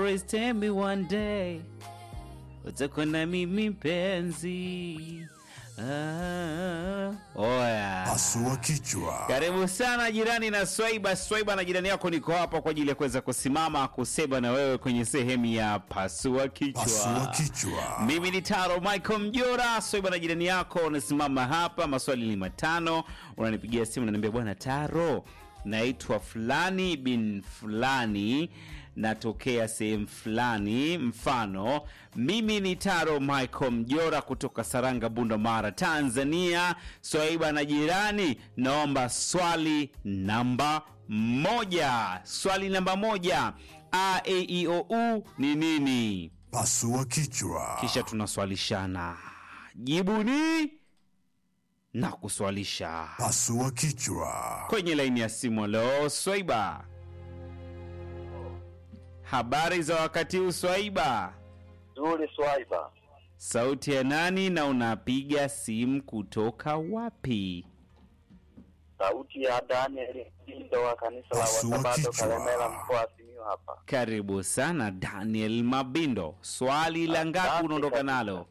Please tell me one day utakuwa na mimi mpenzi. Ah, oya. Pasua kichwa. Karibu sana jirani na Swaiba. Swaiba na jirani yako, niko hapa kwa ajili ya kuweza kusimama kusema na wewe kwenye sehemu ya pasua kichwa. Pasua kichwa. Mimi ni Taro Michael Mjora, Swaiba na jirani yako, unasimama hapa. Maswali ni matano, unanipigia simu unaniambia, bwana Taro, naitwa fulani bin fulani, natokea sehemu fulani. Mfano, mimi ni Taro Michael Mjora kutoka Saranga, Bunda Mara, Tanzania. Swaiba na jirani, naomba swali namba moja. Swali namba moja, a e i o u ni nini? Pasua kichwa. kisha tunaswalishana jibuni na kuswalisha Pasua kichwa. kwenye laini ya simu. Leo Swaiba, habari za wakati huu Swaiba? Zuri Swaiba, Sauti ya nani na unapiga simu kutoka wapi? sauti ya Daniel Mdindo wa kanisa la Pasua Wasabato kichwa. Kalemela, mkoa wa Simiyu hapa. Karibu sana Daniel Mabindo, swali la ngapi Asante unaondoka kabisa. nalo?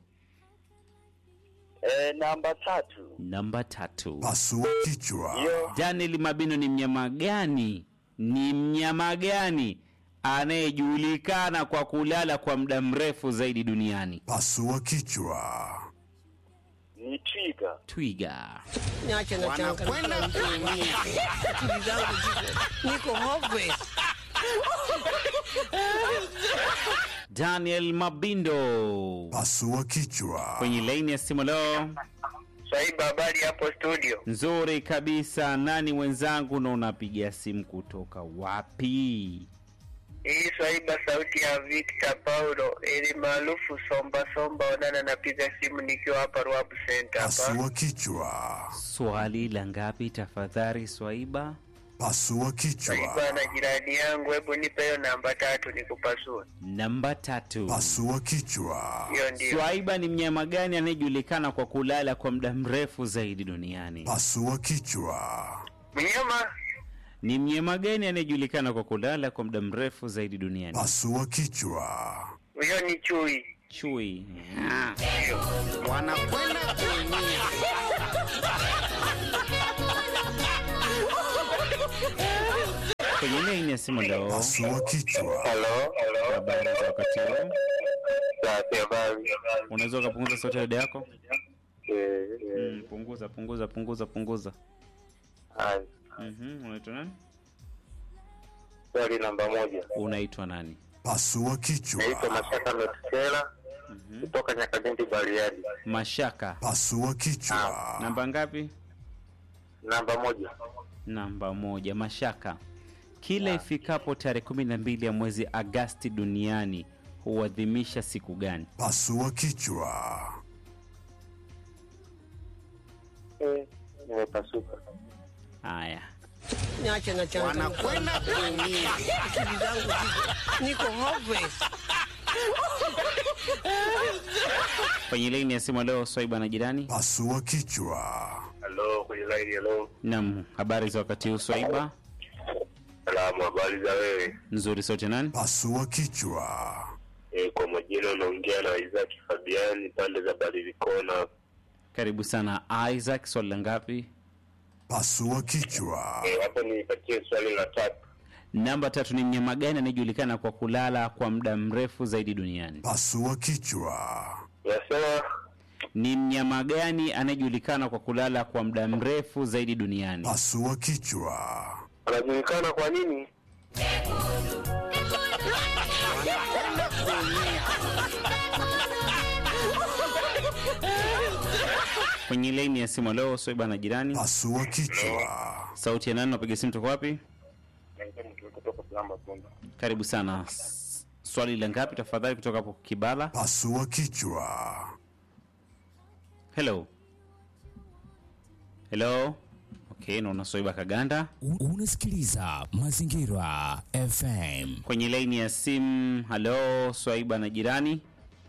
E, namba tatu Namba tatu. Pasua kichwa. hiyo Daniel Mabindo ni mnyama gani? Ni mnyama gani anayejulikana kwa kulala kwa muda mrefu zaidi duniani? Pasua kichwa. ni twiga. Twiga. Niache na changamoto nyingi. Akili zangu ziko niko hopeless. Daniel Mabindo Pasua kichwa. kwenye laini ya simu leo. Swaiba, habari hapo studio? Nzuri kabisa. Nani mwenzangu na unapiga simu kutoka wapi? Hii Swaiba, sauti ya Victor Paulo ili maarufu Somba Somba Onana, napiga simu nikiwa hapa Ruabu Center hapa. Pasua kichwa. Swali la ngapi tafadhali, Swaiba? Pasua kichwa. Swaiba na jirani yangu, hebu nipe hiyo namba tatu nikupasue. Namba tatu. Pasua kichwa. Hiyo ndio Swaiba ni mnyama gani anayejulikana kwa kulala kwa muda mrefu zaidi duniani? Pasua kichwa. mnyama. Ni mnyama gani anayejulikana kwa kulala kwa muda mrefu zaidi duniani? Pasua kichwa. Huyo ni chui. Chui. Wanakwenda kuumia. Kwenye laini ya simu leo, Pasua kichwa. Halo, habari za wakati huu, Safi, habari. unaweza ukapunguza sauti ya redio yako? Eh, Mm, punguza punguza punguza punguza. haya. Mhm, unaitwa nani? Swali namba moja. Unaitwa nani? Pasua Naitwa kichwa. Mashaka Metusela kutoka Nyakabindi, Bariadi. Mashaka. Pasua kichwa. Namba ngapi? Namba moja. Namba moja. Mashaka. Kila ifikapo tarehe kumi na mbili ya mwezi Agasti duniani huadhimisha siku gani? Pasua kichwa. Eh, nimepasuka. Haya, Niache na changamoto. Wanakwenda kuumia. Akili zangu ziko niko hopeless. kwenye laini ya simu leo, Swaiba na jirani. Pasua kichwa. Halo, kwenye line, halo. Naam, habari za wakati huu Swaiba? Salamu, habari za wewe? Nzuri, sote nani? Pasua kichwa. Eh, kwa majina unaongea na Isaac Fabiani pande za Barilikona. Karibu sana Isaac, swali la ngapi? Pasua kichwa. Eh, hapo nipatie swali la tatu. Namba tatu ni mnyama gani anayejulikana kwa kulala kwa muda mrefu zaidi duniani? Pasua kichwa. Unasema Ni mnyama gani anayejulikana kwa kulala kwa muda mrefu zaidi duniani? Pasua kichwa. anajulikana kwa nini? Kwenye laini ya simu leo, Swaiba na jirani. Pasua kichwa. Sauti ya nani? Napiga simu toka wapi? Kutoka Salamba Punda. Karibu sana. S- Swali la ngapi tafadhali, kutoka hapo Kibala? Pasua kichwa. Hello, hello. Okay, naona Swaiba Kaganda U- Unasikiliza Mazingira FM. kwenye laini ya simu. Halo, Swaiba na jirani,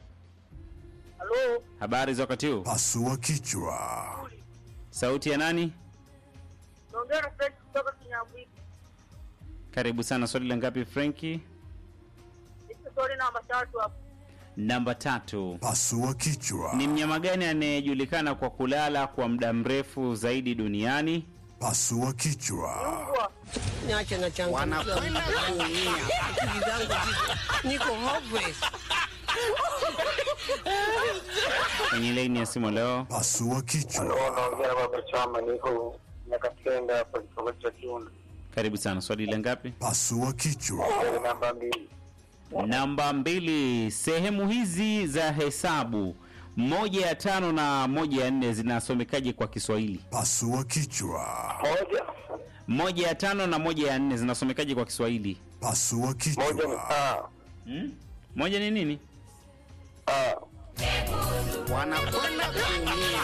Halo, habari za wakati huu? Pasua kichwa. Sauti ya nani? Naongea na Fred kutoka Kinyambwiki. Karibu sana. Swali la ngapi Frenki? Hicho swali namba tatu hapo. Namba tatu. Pasua kichwa. Ni mnyama gani anayejulikana kwa kulala kwa muda mrefu zaidi duniani? Pasua kichwa. Mbwa. Niache na changamoto. Wanakwenda kuumia. Akili zangu ziko. Niko hopeless. Kwenye laini ya simu leo. Pasua kichwa. Naongea na baba chama, niko nakatenda hapa kitongoji cha Kiunda, Karibu sana. Swali la ngapi? Pasua kichwa. Swali namba mbili. Namba mbili. Sehemu hizi za hesabu moja ya tano na moja ya nne zinasomekaje kwa Kiswahili? Pasua kichwa. Moja Moja ya tano na moja ya nne zinasomekaje kwa Kiswahili? Pasua moja ni kichwa. a Hmm? Moja ni nini? a Wanakwenda kuumia.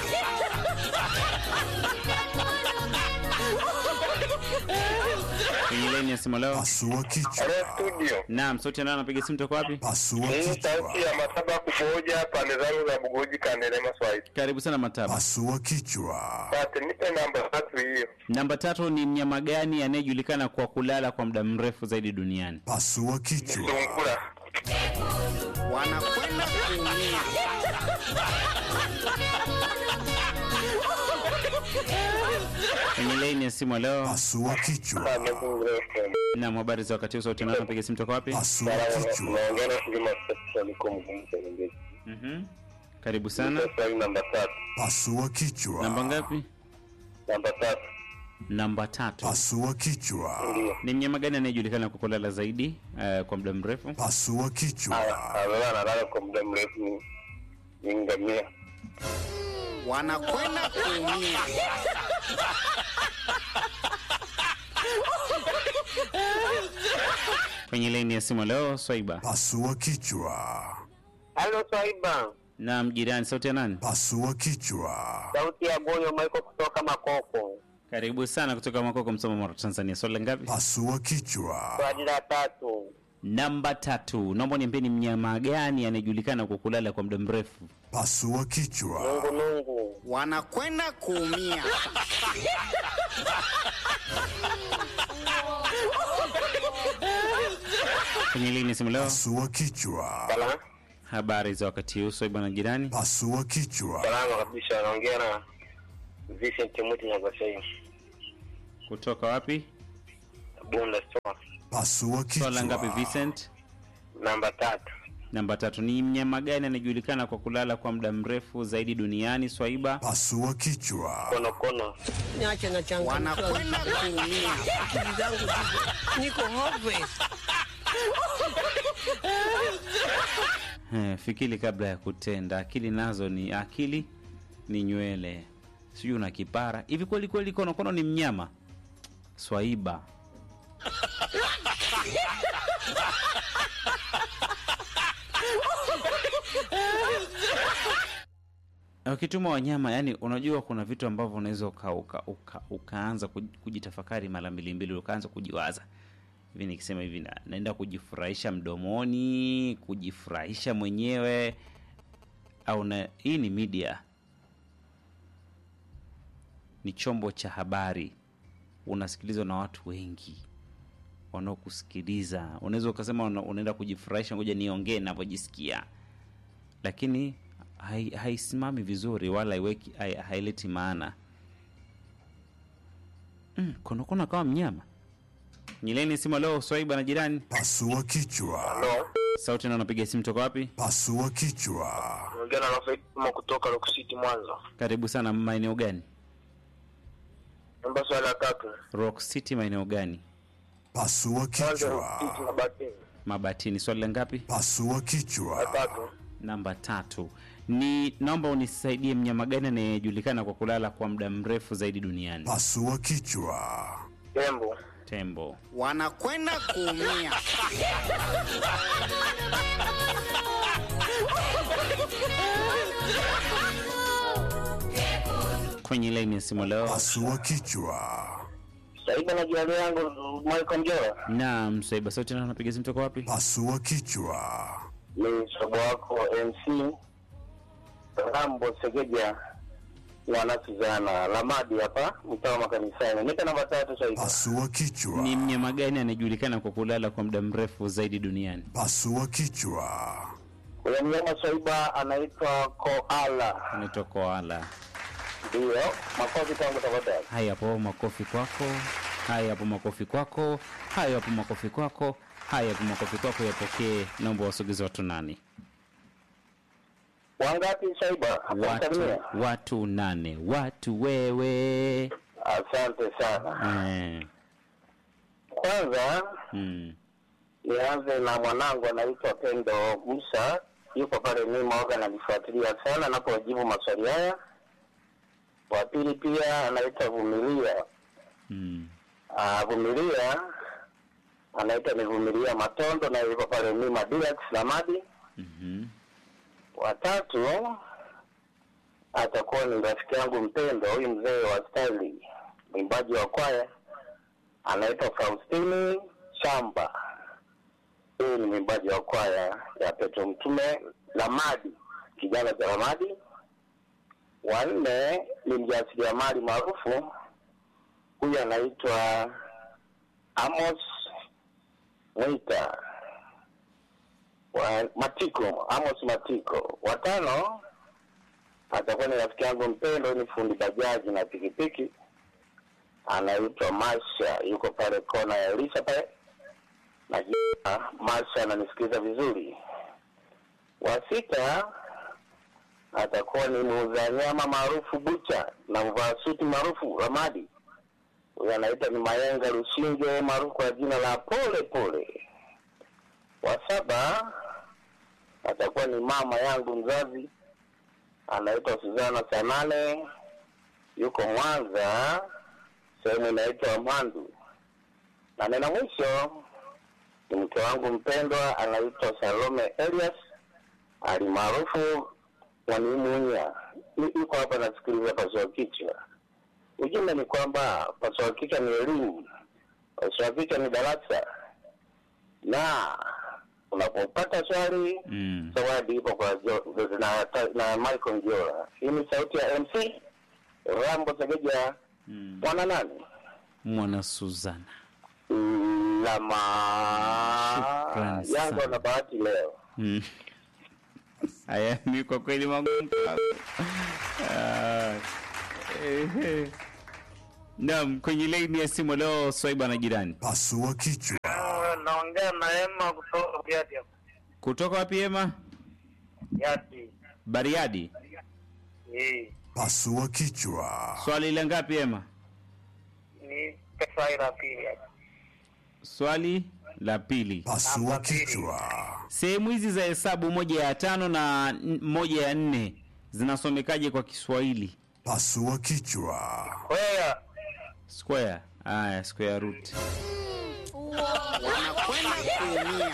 Kwenye laini ya simu leo. Pasua kichwa. Hello studio. Naam, sauti nani anapiga simu toka wapi? Pasua Hii kichwa. sauti ya Mataba kumoja pande zangu za Bugoji Kandelema Swahili. Karibu sana Mataba. Pasua kichwa. Sasa nipe namba tatu hiyo. Namba tatu ni mnyama gani anayejulikana kwa kulala kwa muda mrefu zaidi duniani? Pasua kichwa. Sungura. Wanakwenda kuumia. Kwenye laini ya simu leo. Pasua kichwa. Naam, habari za wakati huu, sauti nani anapiga simu toka wapi? Pasua kichwa. Naongea na Shirima Sasa niko mgumu sana ngezi. Mhm. Karibu sana. Swali namba tatu. Pasua kichwa. Namba ngapi? Namba tatu. Namba tatu. Pasua kichwa. Ni mnyama gani anayejulikana kwa kulala zaidi eh, kwa muda mrefu? Pasua kichwa. Analala analala kwa muda mrefu ni ni ngamia. Wanakwenda kuumia. Kwenye laini ya simu leo, Swaiba. Pasua kichwa. Halo Swaiba. Naam, jirani, sauti ya nani? Pasua kichwa. Sauti ya Goyo Maiko kutoka Makoko. Karibu sana kutoka Makoko, Msoma, Mara, Tanzania. Swali la ngapi? Pasua kichwa. Swali la tatu. Namba tatu. Naomba niambie ni mnyama gani anayejulikana kwa kulala kwa muda mrefu? Pasua kichwa. Nungu nungu. Wanakwenda kuumia. Kwenye laini ya simu leo, Pasua kichwa. Salama. habari za wakati huu, Swaiba na jirani. Pasua kichwa. Salama kabisa. Naongea na Vincent Muti Nyagashai. Kutoka wapi? Bunda Store. Pasua Swali la ngapi, kichwa. Vincent? Namba tatu. Namba tatu. Ni mnyama gani anayejulikana kwa kulala kwa muda mrefu zaidi duniani, Swaiba? Pasua kichwa. Kono kono. Niache na changamoto. Wanakwenda kuumia. Akili zangu ziko. Niko hopeless. Eh, fikiri kabla ya kutenda. Akili nazo ni akili ni nywele, sijui una kipara hivi. Kweli kweli konokono ni mnyama? Swaiba. Ukituma wanyama, yani unajua kuna vitu ambavyo unaweza uka, uka, uka, ukaanza kuj- kujitafakari mara mbili mbili, ukaanza kujiwaza hivi nikisema hivi na, naenda kujifurahisha mdomoni, kujifurahisha mwenyewe au na, hii ni media, ni chombo cha habari, unasikilizwa na watu wengi wanaokusikiliza. Unaweza ukasema una- unaenda kujifurahisha, ngoja niongee navyojisikia, lakini hai- haisimami vizuri wala haiweki hai- haileti maana. Mm, konokono kama mnyama Nyileni simu leo Swaiba na jirani. Pasua kichwa. Halo. Sauti na unapiga simu toka wapi? Pasua kichwa. Naongea na Rafael Kuma kutoka Rock City Mwanza. Karibu sana maeneo gani? Namba swali la tatu. Rock City maeneo gani? Pasua Mwanza Rock City kichwa. na Batini. Mabatini. Swali la ngapi? Pasua La kichwa. tatu. Namba tatu. Ni naomba unisaidie mnyama gani anayejulikana kwa kulala kwa muda mrefu zaidi duniani? Pasua kichwa. Tembo. Tembo. Wanakwenda kuumia. Kwenye laini ya simu leo. Pasua kichwa. Saiba na jirani yangu Michael Njora. Naam, Swaiba. Sauti na unapiga simu toka wapi? Pasua kichwa. Ni sababu wako MC. Rambo Segeja. mwana Suzana Lamadi hapa mtaa wa makanisani. Nika namba tatu Swaiba. Pasua kichwa. Ni mnyama gani anayejulikana kwa kulala kwa muda mrefu zaidi duniani? Pasua kichwa. Huyo mnyama Swaiba anaitwa koala. Anaitwa koala. Ndio, makofi tangu tafadhali. Haya hapo makofi kwako. Haya hapo makofi kwako. Haya hapo makofi kwako. Haya hapo makofi kwako yapokee. Naomba wasogeze watu nani? Wangapi Swaiba? Watu, Tanzania? watu nane. Watu wewe. Asante sana. Eh. Kwanza Mm. nianze na mwanangu anaitwa Pendo Musa, yuko pale Mimoga, ananifuatilia sana napojibu maswali haya. Wa pili pia anaitwa Vumilia. Mm. Ah, Vumilia anaitwa ni Vumilia Matondo, na yuko pale Mima Deluxe Lamadi. Mhm. Watatu atakuwa ni rafiki yangu mpendwa, huyu mzee wa staili, mwimbaji wa kwaya anaitwa Faustini Shamba. Huyu ni mwimbaji wa kwaya ya Petro Mtume Lamadi, kijana cha Lamadi. Wanne ni mjasiriamali maarufu, huyu anaitwa Amos Mwita wa Matiko, Amos Matiko. Watano atakuwa ni rafiki yangu mpendo, ni fundi bajaji na pikipiki, anaitwa Masha, yuko pale kona ya Elisha pale, na jina Masha ananisikiliza vizuri. Wa sita atakuwa ni muuza nyama maarufu Bucha na mvaa suti maarufu Ramadi, huyu anaitwa ni Mayenga Lushinge maarufu kwa jina la Pole Pole wa saba atakuwa ni mama yangu mzazi anaitwa Suzana Sanane, yuko Mwanza, sehemu inaitwa Mwandu. Na nena mwisho ni mke wangu mpendwa anaitwa Salome Elias alimaarufu Mwanimunya, Yu- yuko hapa nasikiliza pasua kichwa. Ujumbe ni kwamba pasua kichwa ni elimu, pasua kichwa ni darasa na unapopata swali Mm. zawadi ipo kwa jo, na, na Michael Njora. Hii ni sauti ya MC Rambo Segeja Mm. mwana nani Mwana Suzana. lama Shukrani Yanga sana. na bahati leo. Mm. Haya ni kwa kweli magumu. Ah, ehe. Naam, kwenye laini ya simu leo Swaiba na jirani. Pasua kichwa. Naongea na Emma kutoka Yadi. Kutoka wapi Ema? Yadi. Bariadi. Eh, Pasua kichwa. Swali la ngapi Ema? ni pesa ila pili. Swali la pili. Pasua kichwa. Sehemu hizi za hesabu moja ya tano na n- moja ya nne zinasomekaje kwa Kiswahili? Pasua kichwa. Kwea Square. Aya, square root. wanakwenda kuumia.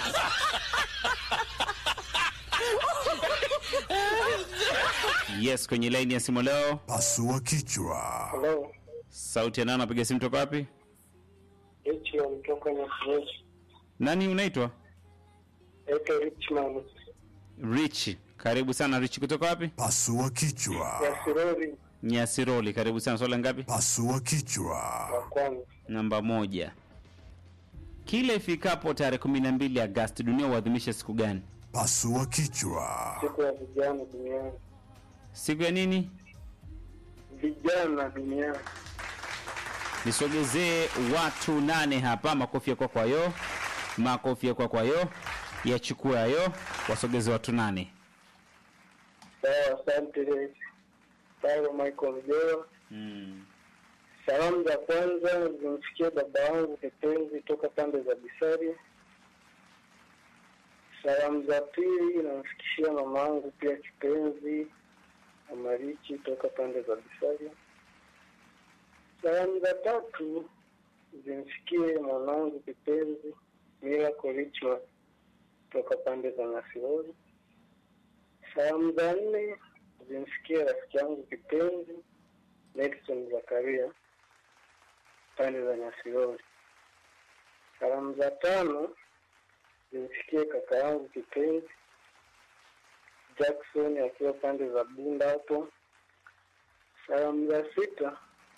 Yes, kwenye laini ya simu leo. Pasua kichwa. Hello. Sauti ya nani anapiga simu toka wapi? Hichi mtoka na fresh. Nani unaitwa? Ete Richmond. Rich. Karibu sana Rich kutoka wapi? Pasua kichwa. Sirori Nyasiroli. Karibu sana. Swali la ngapi? Pasua kichwa. kwanza. Namba moja. Kila ifikapo tarehe kumi na mbili Agosti dunia huadhimisha siku gani? Pasua kichwa. Siku ya vijana duniani. Siku ya nini? Vijana duniani. Nisogezee watu nane hapa. Makofi ya kwa kwayo, makofi ya kwa kwayo, yachukua hayo, wasogeze watu nane. Sawa, asante. Sawa, Michael Mjoro. Salamu za kwanza zimfikie baba wangu kipenzi toka pande za Bisari. Salamu za pili namfikishia mama yangu pia kipenzi Amarichi toka pande za Bisari. Salamu za tatu zimfikie mwanangu kipenzi Miracle Richmond toka pande za Nasirori. Salamu za nne zimfikie rafiki yangu kipenzi Nelson Zakaria pande za Nyasirori. Salamu za tano zimfikie kaka yangu kipenzi Jackson akiwa pande za Bunda hapo. Salamu za sita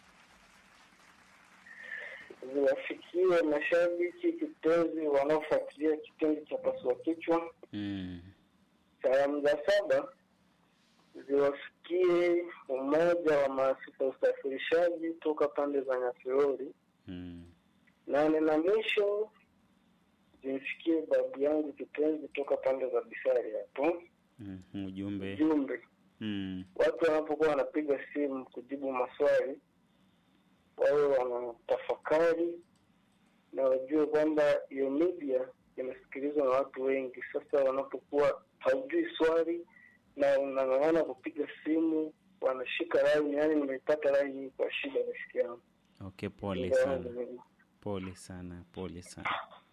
ziwafikie mashabiki kitezi wanaofuatilia kipindi cha pasua kichwa. Mm. Salamu za saba ziwafikie umoja wa maafisa usafirishaji toka pande za Nyakilori. Mm. Nane na mwisho zimfikie babu yangu kipenzi toka pande za Bisari hapo. Mm. Ujumbe. Jumbe, Mm. watu wanapokuwa wanapiga simu kujibu maswali wawe wanatafakari na wajue kwamba hiyo media inasikilizwa na watu wengi. Sasa wanapokuwa haujui swali na unang'ang'ana kupiga simu, wanashika laini, yani nimeipata laini hii kwa shida, rafiki yangu. Okay, pole Ndio, sana. ndio. Pole sana, pole sana.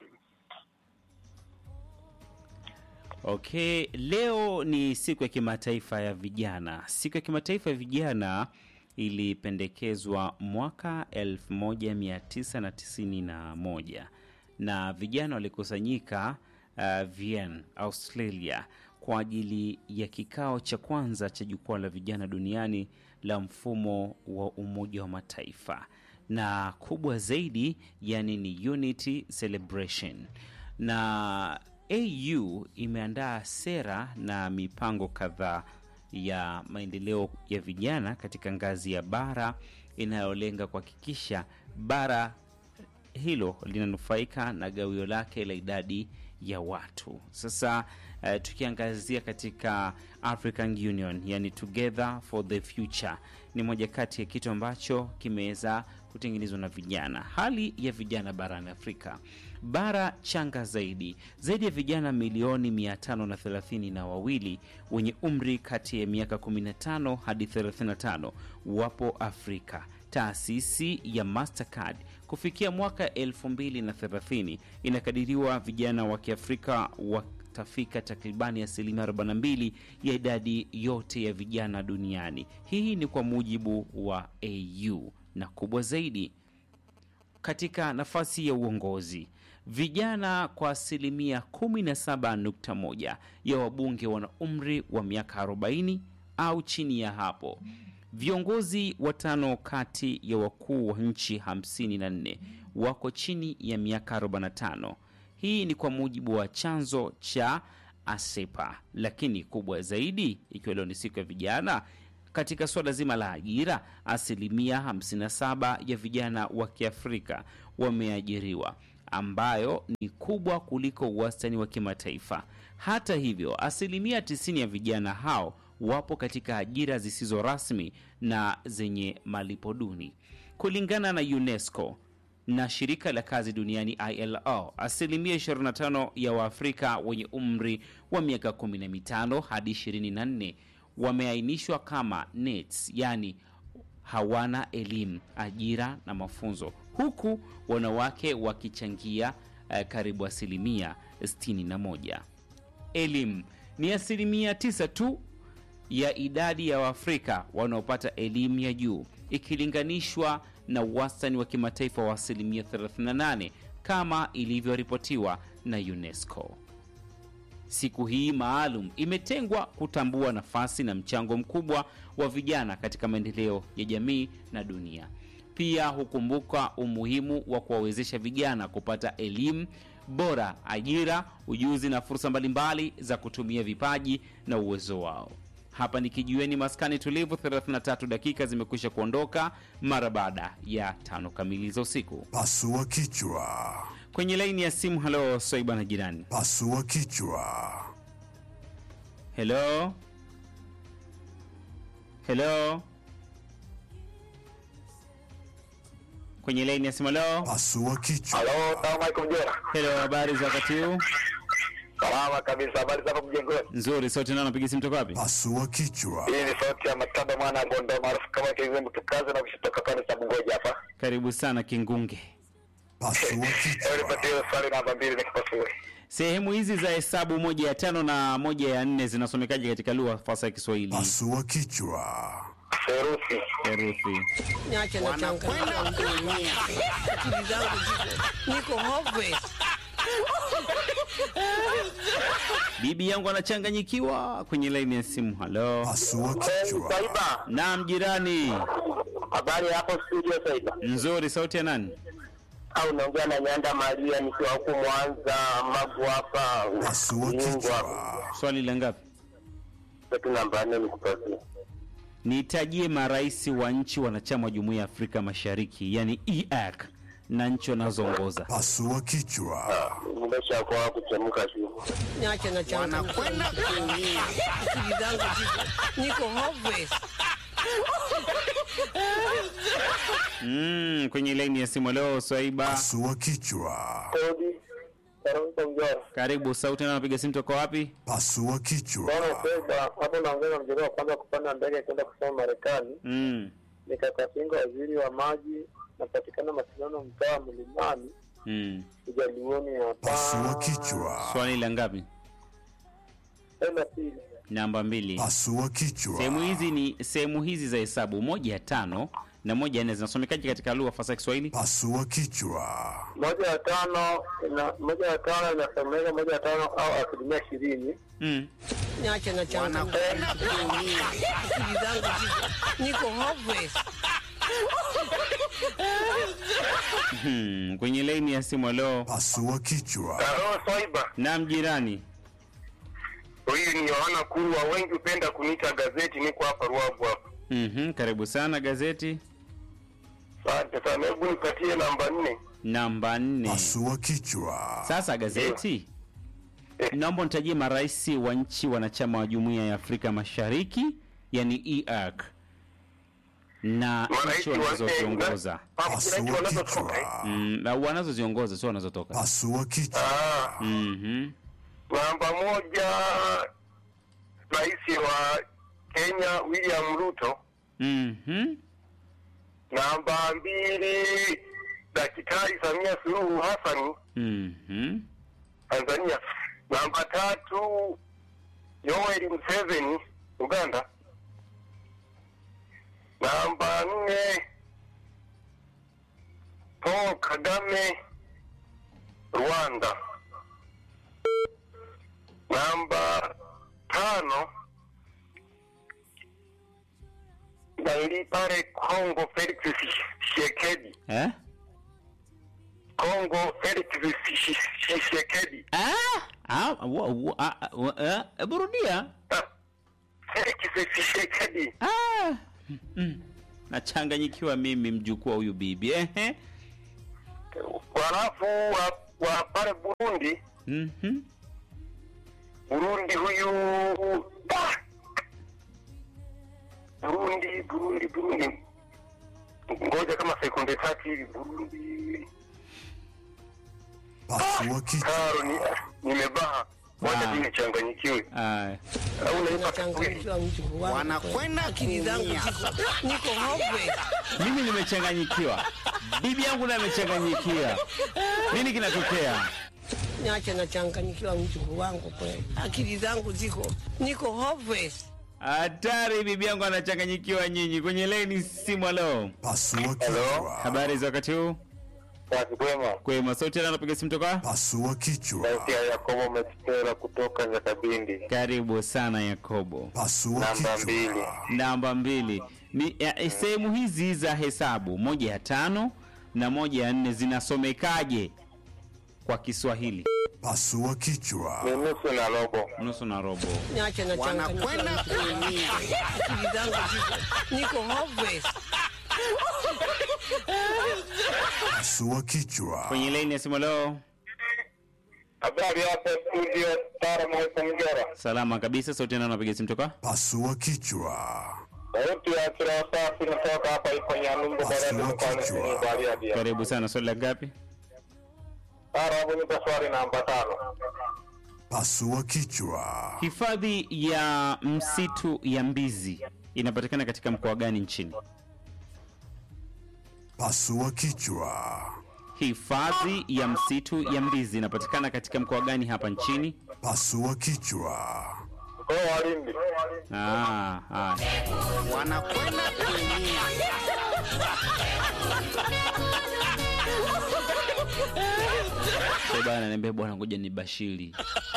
Okay, leo ni siku ya kimataifa ya vijana. Siku ya kimataifa ya vijana ilipendekezwa mwaka 1991 na vijana walikusanyika uh, Vienna, Australia kwa ajili ya kikao cha kwanza cha jukwaa la vijana duniani la mfumo wa Umoja wa Mataifa na kubwa zaidi yani ni Unity Celebration na AU imeandaa sera na mipango kadhaa ya maendeleo ya vijana katika ngazi ya bara inayolenga kuhakikisha bara hilo linanufaika na gawio lake la idadi ya watu. Sasa uh, tukiangazia katika African Union, yani Together for the Future, ni moja kati ya kitu ambacho kimeweza kutengenezwa na vijana. Hali ya vijana barani Afrika, bara changa zaidi, zaidi ya vijana milioni 530 na wawili wenye umri kati ya miaka 15 hadi 35 wapo Afrika. Taasisi ya Mastercard kufikia mwaka 2030 inakadiriwa vijana wa Kiafrika watafika takribani asilimia 42 ya idadi yote ya vijana duniani. Hii ni kwa mujibu wa AU, na kubwa zaidi katika nafasi ya uongozi vijana kwa asilimia 17.1 ya wabunge wana umri wa miaka 40 au chini ya hapo. Viongozi watano kati ya wakuu wa nchi 54 wako chini ya miaka 45. Hii ni kwa mujibu wa chanzo cha ASEPA. Lakini kubwa zaidi, ikiwa leo ni siku ya vijana, katika suala zima la ajira, asilimia 57 ya vijana wa Kiafrika wameajiriwa, ambayo ni kubwa kuliko wastani wa kimataifa. Hata hivyo, asilimia 90 ya vijana hao wapo katika ajira zisizo rasmi na zenye malipo duni. Kulingana na UNESCO na shirika la kazi duniani ILO, asilimia 25 ya Waafrika wenye umri wa miaka 15 hadi 24 wameainishwa kama NEETs, yani hawana elimu, ajira na mafunzo, huku wanawake wakichangia eh, karibu asilimia 61. Elimu ni asilimia 9 tu ya idadi ya Waafrika wanaopata elimu ya juu ikilinganishwa na wastani wa kimataifa wa asilimia 38 kama ilivyoripotiwa na UNESCO. Siku hii maalum imetengwa kutambua nafasi na mchango mkubwa wa vijana katika maendeleo ya jamii na dunia. Pia hukumbuka umuhimu wa kuwawezesha vijana kupata elimu bora, ajira, ujuzi na fursa mbalimbali za kutumia vipaji na uwezo wao. Hapa ni kijiweni maskani tulivu, 33 dakika zimekwisha kuondoka mara baada ya tano kamili za usiku. Pasua kichwa. Kwenye laini ya simu, halo Swaiba na jirani. Pasua kichwa. Hello, hello, kwenye laini ya simu. Hello, Pasua kichwa. Halo, salamu alaikum Jera. hello, habari za wakati huu? Salama kabisa, habari zako mjengoni? Nzuri, sote nao napiga simu toka wapi? Pasua kichwa. Hii ni sauti ya Mataba mwana wa Ngondo maarufu kama Kizembe tukaze na kushitoka pale cha Bungoja hapa. Karibu sana Kingunge. Pasua Leo kichwa. nipatie swali namba mbili nikipasue. Sehemu hizi za hesabu moja ya tano na moja ya nne zinasomekaje katika lugha fasa ya Kiswahili? Pasua kichwa. Serusi. Herufi. Niache na changamoto mimi. Akili zangu ziko niko hopeless. bibi yangu anachanganyikiwa kwenye laini ya simu. Halo, Pasua kichwa. Saiba, naam jirani. habari hapo studio Saiba? Nzuri, sauti ya nani? Au naongea na Nyanda Maria nikiwa huku Mwanza, Magu hapa Pasua Iungwa. kichwa. Swali la ngapi? Setu namba nne nikupatie. Nitajie marais wa nchi wanachama wa Jumuiya ya Afrika Mashariki, yani EAC na nchi wanazoongoza. Pasua kichwa. Nimeshakuwa kuchemka tu. niache na changamoto kuumia. Akili zangu ziko niko hopeless. Mm, kwenye laini ya simu leo Swaiba, Pasua kichwa. Kodi. Karuka Mjora. karibu. Sauti na napiga simu toka wapi? Pasua kichwa. Bwana Saiba, hapo naongea na mjadala wa kwanza kupanda ndege kwenda kusoma Marekani. Mm, Nikakatinga waziri wa maji, napatikana mashindano mtaa Mlimani, mm. Ujalioni hapa. Pasua kichwa. Swali la ngapi? Enda pili. Namba mbili. Pasua Sehemu kichwa. hizi ni sehemu hizi za hesabu, moja ya tano na moja ya nne zinasomekaje katika lugha fasaha ya Kiswahili? Pasua kichwa. Moja ya tano ina moja ya tano inasomeka moja ya tano au asilimia ishirini. Mm. Niache na changamoto kuumia. Akili zangu ziko niko hopeless. Hmm. Kwenye laini ya simu leo, Pasua kichwa. Halo Swaiba, naam jirani. huyu ni Yohana Kurwa, wengi hupenda kuniita gazeti, niko hapa Ruavu hapa. Mhm, karibu sana gazeti Asante sana, hebu nipatie namba nne. namba nne. Pasua kichwa. Sasa gazeti, naomba nitajie marais wa nchi wanachama wa Jumuiya ya Afrika Mashariki, yani EAC na Marais nchi wa wanazoziongoza Marais wanazotoka. kichwa. mm, au wanazoziongoza sio wanazotoka. Pasua kichwa. Ah, Mhm. namba moja, rais wa Kenya William Ruto. Mhm. Namba mbili, Daktari Samia Suluhu Hassan Mhm. Tanzania. Namba tatu, Yoweri Museveni Uganda. Namba nne, Paul Kagame Rwanda. Namba tano, Naili pale Kongo Felix Tshisekedi. Eh? Kongo Felix Tshisekedi. Ah, ah, wa, wa, ah, wa, eh, hebu rudia. Ah, Felix Tshisekedi. Ah. Mm. Nachanganyikiwa mimi mjukuu wa huyu bibi. Ehe. Halafu wa, wa pale Burundi, Mhm. Burundi huyu ah! Burundi, Burundi, Burundi, ngoja kama sekunde tatu hivi. Burundi, Pasua kichwa. karo ni nimebaha, ngoja Ah. tu nichanganyikiwe. Ah. Au unaipa Nachanganyikiwa mjukuu wangu. Wanakwenda Akili zangu kuumia. ziko niko hopeless. Mimi nimechanganyikiwa. Bibi yangu naye amechanganyikiwa. Nini kinatokea? Niache na changanyikiwa mjukuu wangu kweli. Akili zangu ziko niko hopeless. Hatari, bibi yangu anachanganyikiwa nyinyi. Kwenye leni simu leo. Pasua kichwa. Habari za wakati huu? Basi kwema. Kwema, sauti yana napiga simu toka? Pasua kichwa. Sauti ya Yakobo Mekitera kutoka Nyakabindi. Karibu sana Yakobo. Pasua Namba mbili. kichwa. Namba mbili ni ya- sehemu hizi za hesabu, moja ya tano na moja ya nne zinasomekaje kwa Kiswahili? Pasua kichwa. Ni nusu na robo. Nusu na robo. Niache na changanyikiwa Wanakwenda mjukuu wangu. kuumia. Akili zangu ziko niko hopeless. Pasua kichwa. Kwenye laini ya simu leo, Habari hapo studio Tara Mwesa Mjora. salama kabisa. Sauti yana napiga simu toka? Pasua kichwa. Sauti ya kila safi natoka hapa ipo Nyalumbu Barani Pasua mkoani kichwa. Simiyu Bariadi. Karibu sana. Swali la ngapi? Tara hapo nipo swali namba tano. Pasua kichwa. Hifadhi ya msitu ya Mbizi inapatikana katika mkoa gani nchini? Pasua kichwa. Hifadhi ya msitu ya Mbizi inapatikana katika mkoa gani hapa nchini? Pasua kichwa. Mkoa wa Lindi. Ah, haya. Wanakwenda kuumia. so bana niambia bwana ngoja ni bashiri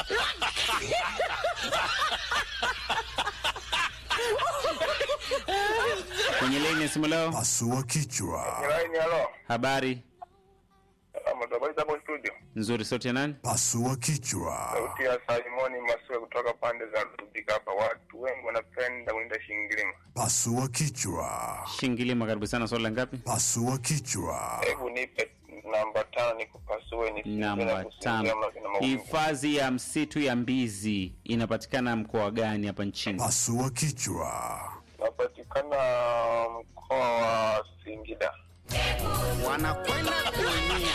kwenye leni ya simu leo Pasua kichwa. Laini halo. habari Habari hapo studio. nzuri sauti ya nani Pasua kichwa. Sauti ya Simoni Masue kutoka pande za Rubika hapa. Watu wengi wanapenda kuenda Shingilima. Pasua kichwa. shingilima karibu sana swali la ngapi Pasua kichwa. Hebu nipe namba tano nikupasue nisingie na namba kusinzia tano maana na maumivu. hifadhi ya msitu ya mbizi inapatikana mkoa gani hapa nchini Pasua kichwa. Napatikana mkoa wa Singida. wanakwenda kuumia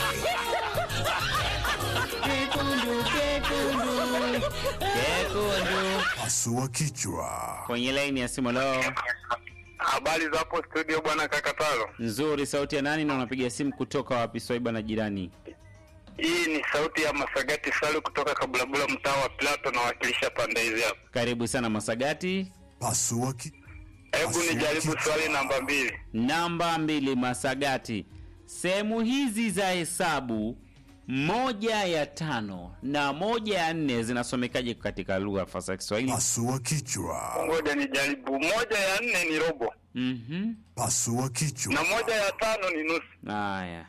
kekundu Pasua kichwa. kwenye laini ya simu leo Habari za hapo studio bwana Kakatalo. nzuri sauti ya nani na unapiga simu kutoka wapi swaiba na jirani Hii ni sauti ya Masagati Salu kutoka Kabulabula mtaa wa Plato nawakilisha pande hizi hapa. karibu sana masagati Pasua ki... Hebu nijaribu swali namba mbili. namba mbili masagati sehemu hizi za hesabu moja ya tano na moja ya nne zinasomekaje katika lugha fasa ya kiswahili Pasua kichwa. Ngoja nijaribu. Moja ya nne ni robo Mhm. Pasua kichwa. na moja ya tano ni nusu. haya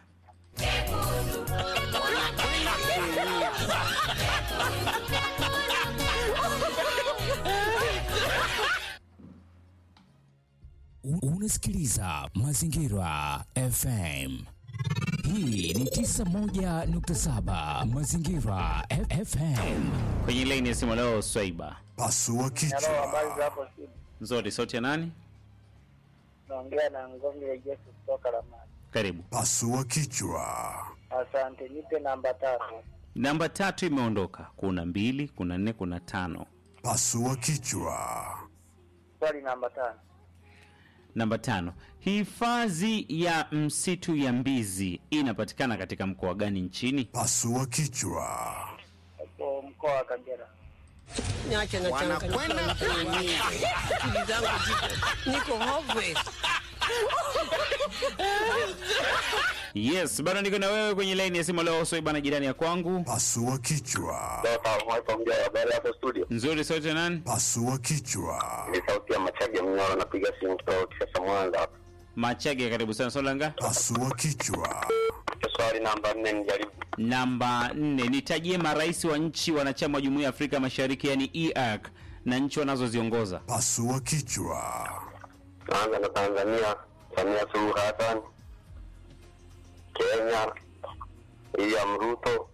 U- Unasikiliza Mazingira FM. Hii ni 91.7 Mazingira F- FM. kwenye laini ya simu leo swaiba Pasua kichwa. za hapo studio. nzuri sauti ya nani Naongea na Ngombe ya Yesu kutoka Ramani. karibu Pasua kichwa. Asante, nipe namba tano. namba tatu imeondoka kuna mbili kuna nne kuna tano Pasua kichwa. Swali namba tano. namba tano hifadhi ya msitu ya mbizi inapatikana katika mkoa gani nchini Pasua kichwa. Hapo mkoa wa Kagera. niache na Wanakwenda kuumia akili zangu ziko niko hopeless yes bado niko na wewe kwenye laini ya simu leo swaiba na jirani ya kwangu Pasua kichwa. Habari hapo studio. nzuri sauti ya nani Pasua kichwa. Ni sauti ya Machage Mnyoro napiga simu kutoka Kisasa Mwanza hapa. machage karibu sana solanga Pasua kichwa. Swali namba nne nijaribu. namba nne nitajie marais wa nchi wanachama wa jumuiya ya afrika mashariki yani eac na nchi wanazoziongoza Pasua kichwa. Naanza na Tanzania, Samia Suluhu Hassan. Kenya, William Ruto.